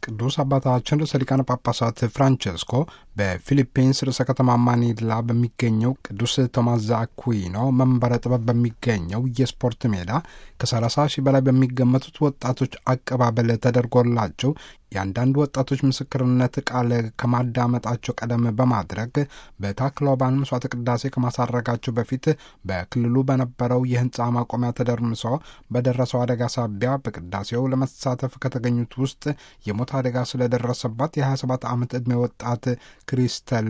ቅዱስ አባታችን ርዕሰ ሊቃነ ጳጳሳት ፍራንቸስኮ በፊሊፒንስ ርዕሰ ከተማ ማኒላ በሚገኘው ቅዱስ ቶማስ ዘአኩዊኖ መንበረ ጥበብ በሚገኘው የስፖርት ሜዳ ከ30 ሺህ በላይ በሚገመቱት ወጣቶች አቀባበል ተደርጎላቸው የአንዳንድ ወጣቶች ምስክርነት ቃል ከማዳመጣቸው ቀደም በማድረግ በታክሎባን መስዋዕተ ቅዳሴ ከማሳረጋቸው በፊት በክልሉ በነበረው የህንፃ ማቆሚያ ተደርምሶ በደረሰው አደጋ ሳቢያ በቅዳሴው ለመሳተፍ ከተገኙት ውስጥ የሞት አደጋ ስለደረሰባት የ27 ዓመት ዕድሜ ወጣት ክሪስተል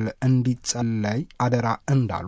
እንዲጸለይ አደራ እንዳሉ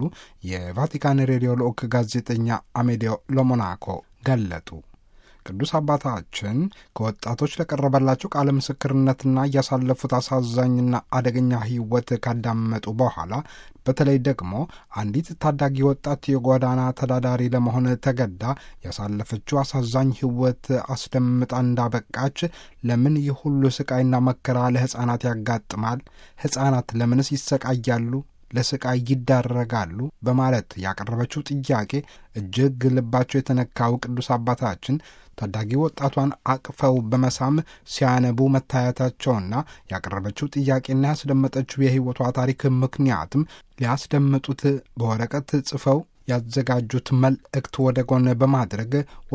የቫቲካን ሬዲዮ ልዑክ ጋዜጠኛ አሜዲዮ ሎሞናኮ ገለጡ። ቅዱስ አባታችን ከወጣቶች ለቀረበላቸው ቃለ ምስክርነትና እያሳለፉት አሳዛኝና አደገኛ ሕይወት ካዳመጡ በኋላ በተለይ ደግሞ አንዲት ታዳጊ ወጣት የጎዳና ተዳዳሪ ለመሆን ተገዳ ያሳለፈችው አሳዛኝ ሕይወት አስደምጣ እንዳበቃች ለምን ይህ ሁሉ ስቃይና መከራ ለሕፃናት ያጋጥማል? ሕፃናት ለምንስ ይሰቃያሉ? ለስቃይ ይዳረጋሉ? በማለት ያቀረበችው ጥያቄ እጅግ ልባቸው የተነካው ቅዱስ አባታችን ታዳጊ ወጣቷን አቅፈው በመሳም ሲያነቡ መታየታቸውና ያቀረበችው ጥያቄና ያስደመጠችው የሕይወቷ ታሪክ ምክንያትም ሊያስደምጡት በወረቀት ጽፈው ያዘጋጁት መልእክት ወደ ጎን በማድረግ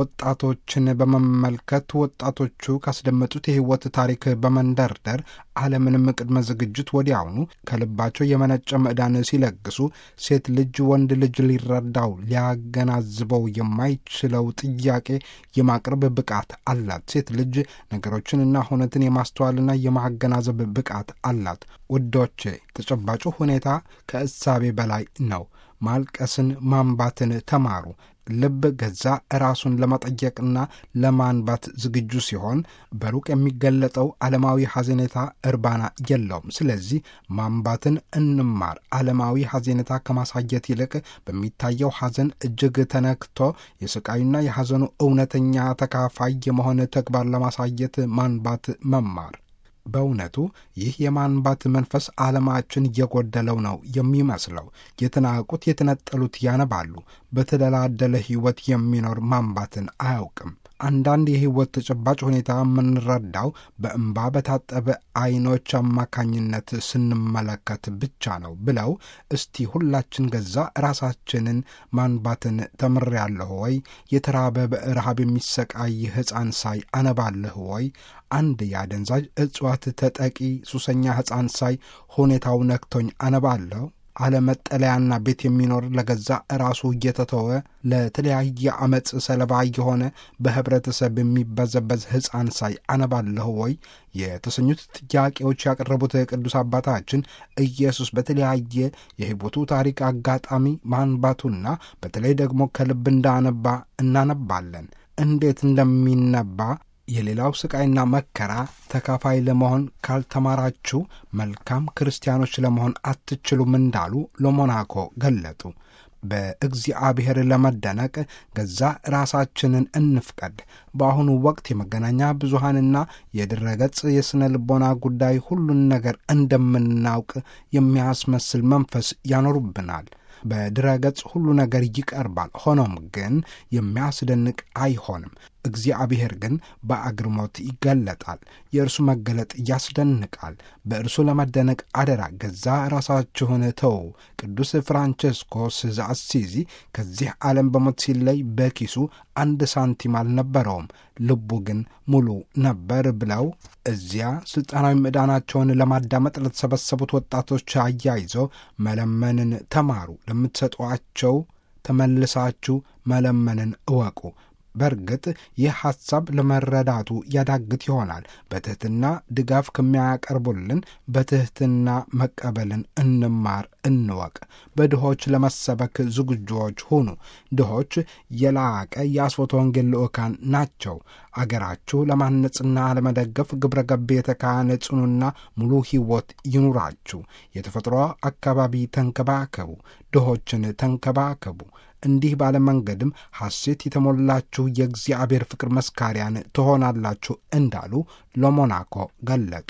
ወጣቶችን በመመልከት ወጣቶቹ ካስደመጡት የሕይወት ታሪክ በመንደርደር አለምንም ቅድመ ዝግጅት ወዲያውኑ ከልባቸው የመነጨ ምዕዳን ሲለግሱ ሴት ልጅ ወንድ ልጅ ሊረዳው ሊያገናዝበው የማይችለው ጥያቄ የማቅረብ ብቃት አላት። ሴት ልጅ ነገሮችንና ሁነትን የማስተዋልና የማገናዘብ ብቃት አላት። ውዶቼ፣ ተጨባጩ ሁኔታ ከእሳቤ በላይ ነው። ማልቀስን ማንባትን ተማሩ። ልብ ገዛ ራሱን ለመጠየቅና ለማንባት ዝግጁ ሲሆን በሩቅ የሚገለጠው ዓለማዊ ሐዘኔታ እርባና የለውም። ስለዚህ ማንባትን እንማር። ዓለማዊ ሐዘኔታ ከማሳየት ይልቅ በሚታየው ሐዘን እጅግ ተነክቶ የስቃዩና የሐዘኑ እውነተኛ ተካፋይ የመሆን ተግባር ለማሳየት ማንባት መማር በእውነቱ ይህ የማንባት መንፈስ ዓለማችን እየጎደለው ነው የሚመስለው። የተናቁት የተነጠሉት ያነባሉ። በተደላደለ ሕይወት የሚኖር ማንባትን አያውቅም። አንዳንድ የሕይወት ተጨባጭ ሁኔታ የምንረዳው በእንባ በታጠበ ዓይኖች አማካኝነት ስንመለከት ብቻ ነው ብለው እስቲ ሁላችን ገዛ ራሳችንን ማንባትን ተምሬያለሁ ወይ? የተራበ በረሃብ የሚሰቃይ ሕፃን ሳይ አነባለሁ ወይ? አንድ የአደንዛዥ እጽዋት ተጠቂ ሱሰኛ ሕፃን ሳይ ሁኔታው ነክቶኝ አነባለሁ? አለመጠለያና ቤት የሚኖር ለገዛ ራሱ እየተተወ ለተለያየ አመፅ ሰለባ የሆነ በህብረተሰብ የሚበዘበዝ ሕፃን ሳይ አነባለሁ ወይ የተሰኙት ጥያቄዎች ያቀረቡት ቅዱስ አባታችን ኢየሱስ በተለያየ የሕይወቱ ታሪክ አጋጣሚ ማንባቱና በተለይ ደግሞ ከልብ እንዳነባ እናነባለን። እንዴት እንደሚነባ የሌላው ስቃይና መከራ ተካፋይ ለመሆን ካልተማራችሁ መልካም ክርስቲያኖች ለመሆን አትችሉም እንዳሉ ለሞናኮ ገለጡ። በእግዚአብሔር ለመደነቅ ገዛ ራሳችንን እንፍቀድ። በአሁኑ ወቅት የመገናኛ ብዙሃንና የድረገጽ የሥነ ልቦና ጉዳይ ሁሉን ነገር እንደምናውቅ የሚያስመስል መንፈስ ያኖሩብናል። በድረገጽ ሁሉ ነገር ይቀርባል። ሆኖም ግን የሚያስደንቅ አይሆንም። እግዚአብሔር ግን በአግርሞት ይገለጣል። የእርሱ መገለጥ ያስደንቃል። በእርሱ ለመደነቅ አደራ ገዛ ራሳችሁን ተዉ። ቅዱስ ፍራንቸስኮስ ዘአሲዚ ከዚህ ዓለም በሞት ሲለይ በኪሱ አንድ ሳንቲም አልነበረውም፣ ልቡ ግን ሙሉ ነበር ብለው እዚያ ሥልጣናዊ ምዕዳናቸውን ለማዳመጥ ለተሰበሰቡት ወጣቶች አያይዘው መለመንን ተማሩ። ለምትሰጧቸው ተመልሳችሁ መለመንን እወቁ። በእርግጥ ይህ ሐሳብ ለመረዳቱ ያዳግት ይሆናል። በትሕትና ድጋፍ ከሚያቀርቡልን በትሕትና መቀበልን እንማር፣ እንወቅ። በድሆች ለመሰበክ ዝግጁዎች ሁኑ። ድሆች የላቀ የአስፎተ ወንጌል ልዑካን ናቸው። አገራችሁ ለማነጽና ለመደገፍ ግብረ ገብ የተካነ ጽኑና ሙሉ ሕይወት ይኑራችሁ። የተፈጥሮ አካባቢ ተንከባከቡ። ድሆችን ተንከባከቡ። እንዲህ ባለ መንገድም ሐሴት የተሞላችሁ የእግዚአብሔር ፍቅር መስካሪያን ትሆናላችሁ እንዳሉ ለሞናኮ ገለጡ።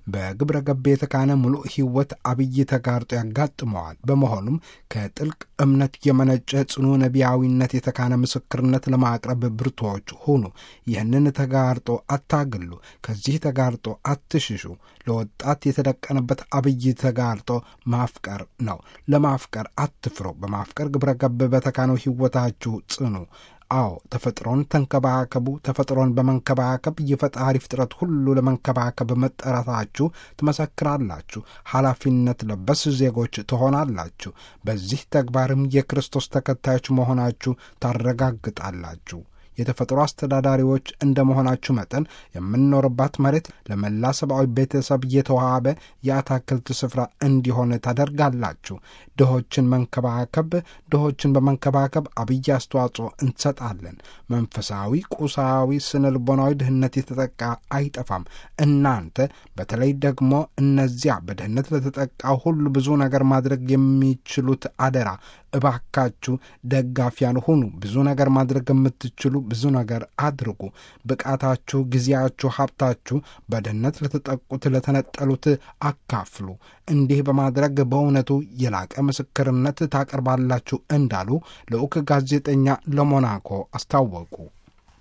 በግብረ ገብ የተካነ ሙሉ ሕይወት አብይ ተጋርጦ ያጋጥመዋል። በመሆኑም ከጥልቅ እምነት የመነጨ ጽኑ ነቢያዊነት የተካነ ምስክርነት ለማቅረብ ብርቱዎች ሁኑ። ይህንን ተጋርጦ አታግሉ። ከዚህ ተጋርጦ አትሽሹ። ለወጣት የተደቀነበት አብይ ተጋርጦ ማፍቀር ነው። ለማፍቀር አትፍሩ። በማፍቀር ግብረ ገብ በተካነው ሕይወታችሁ ጽኑ። አዎ ተፈጥሮን ተንከባከቡ። ተፈጥሮን በመንከባከብ የፈጣሪ ፍጥረት ሁሉ ለመንከባከብ መጠራታችሁ ትመሰክራላችሁ። ኃላፊነት ለበስ ዜጎች ትሆናላችሁ። በዚህ ተግባርም የክርስቶስ ተከታዮች መሆናችሁ ታረጋግጣላችሁ። የተፈጥሮ አስተዳዳሪዎች እንደ መሆናችሁ መጠን የምንኖርባት መሬት ለመላ ሰብአዊ ቤተሰብ የተዋበ የአታክልት ስፍራ እንዲሆን ታደርጋላችሁ። ድሆችን መንከባከብ ድሆችን በመንከባከብ አብይ አስተዋጽኦ እንሰጣለን። መንፈሳዊ፣ ቁሳዊ፣ ስነ ልቦናዊ ድህነት የተጠቃ አይጠፋም። እናንተ በተለይ ደግሞ እነዚያ በድህነት ለተጠቃው ሁሉ ብዙ ነገር ማድረግ የሚችሉት አደራ እባካችሁ ደጋፊያን ሁኑ። ብዙ ነገር ማድረግ የምትችሉ ብዙ ነገር አድርጉ። ብቃታችሁ፣ ጊዜያችሁ፣ ሀብታችሁ በድህነት ለተጠቁት ለተነጠሉት አካፍሉ። እንዲህ በማድረግ በእውነቱ የላቀ ምስክርነት ታቀርባላችሁ እንዳሉ ልዑክ ጋዜጠኛ ለሞናኮ አስታወቁ።